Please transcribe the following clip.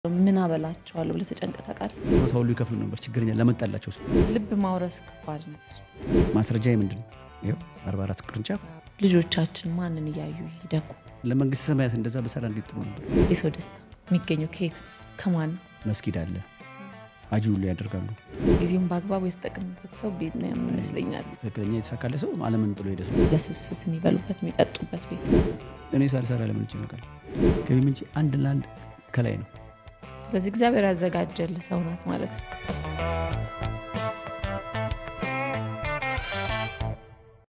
ምን አበላቸዋለሁ ብለህ ተጨንቀህ ታውቃለህ? ቦታ ሁሉ ይከፍሉ ነበር። ችግረኛ ለመጣላቸው ሰው ልብ ማውረስ ከባድ ነገር። ማስረጃ ምንድን ነው? ይኸው አርባ አራት ቅርንጫፍ ልጆቻችን ማንን እያዩ ይደጉ? ለመንግስት ሰማያት እንደዛ በሰራ እንዴት ጥሩ ነበር። የሰው ደስታ የሚገኘው ከየት ነው? ከማን ነው? መስጊድ አለ፣ አጂ ሁሉ ያደርጋሉ። ጊዜውን በአግባቡ የተጠቀምበት ሰው ቤት ነው ይመስለኛል። ትክክለኛ የተሳካለ ሰው ዓለምን ጥሎ ሄደ ሰው። ለስስት የሚበሉበት የሚጠጡበት ቤት ነው። እኔ ሳልሰራ ለምን ይጨነቃል? ገቢ ምንጭ አንድ ለአንድ ከላይ ነው። ስለዚህ እግዚአብሔር ያዘጋጀልህ ሰው ናት ማለት ነው።